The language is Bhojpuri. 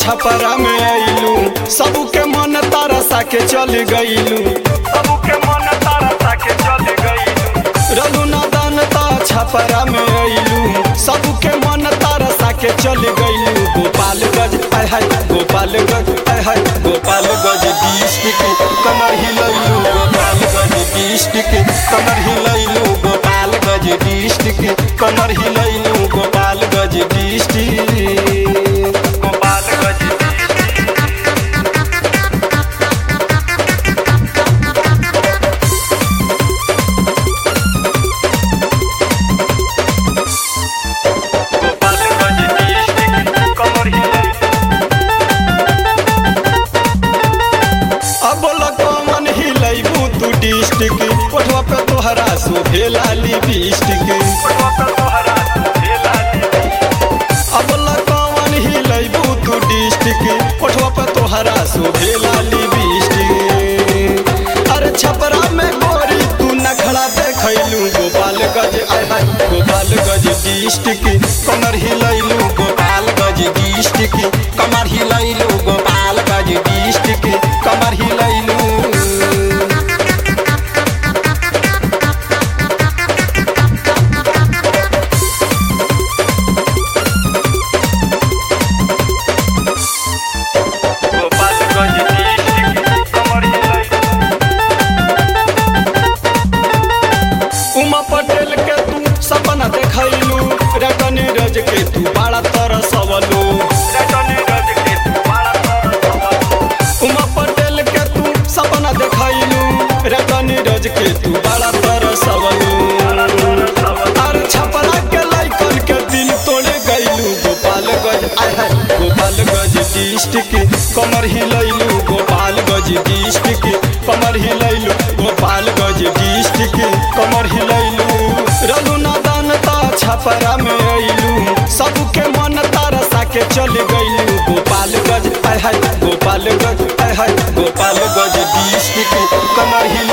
छपरा में आइलू सबके मन तरसा के चल गइलू सबके मन तारा के चल गई रघु नदन ता छपरा में आइलू सबके मन तरसा के चल गइलू गोपालगंज आय हाय गोपालगंज आय हाय गोपालगंज डिस्ट्रिक्ट कमर हिलैलू गोपालगंज डिस्ट्रिक्ट कमर हिलैलू गोपालगंज डिस्ट्रिक्ट कमर हिलैलू गोपालगंज डिस्ट्रिक्ट गोपालगंज गोपालगंज डिस्ट्रिक्ट कमर हिलाई अब कमन हिलैबू तू डिस्ट्रिक्ट ओठवा पे तोहरा शोभे लाली डिस्ट्रिक्ट अब कमन हिलैबू तू डिस्ट्रिक्ट ओठवा पे तोहरा शोभे लाली डिस्ट्रिक्ट अरे छपरा में गोरी तू नखड़ा देखैलू गोपालगंज आय हाय गोपालगंज डिस्ट्रिक्ट कमर हिलैलू गोपालगंज डिस्ट्रिक्ट कमर हिलैलू गोपालगंज डिस्ट्रिक्ट कमर हिलैलू गोपालगंज डिस्ट्रिक्ट कमर हिलाई उमा पटेल के तू सपना देखैलू रटनी रज के तू बड़ा तरसवलू रटनी रज के तुम्हारा तरस उमा पटेल के तू सपना देखैलू रटनी रज के तू बड़ा तरसवलू अरे छपरा के लइकन के दिल तोड़े गइलू गोपालगंज आय हाय गोपालगंज डिस्ट्रिक्ट कमर हिलैलू गोपालगंज डिस्ट्रिक्ट कमर हिलैलू गोपालगंज डिस्ट्रिक्ट कमर हिलैलू रघुनादन ता छपरा में अइलू सबके मन तरसा के चल गइलू गोपालगंज आय हाय गोपालगंज आय हाय गोपालगंज डिस्ट्रिक्ट कमर हिल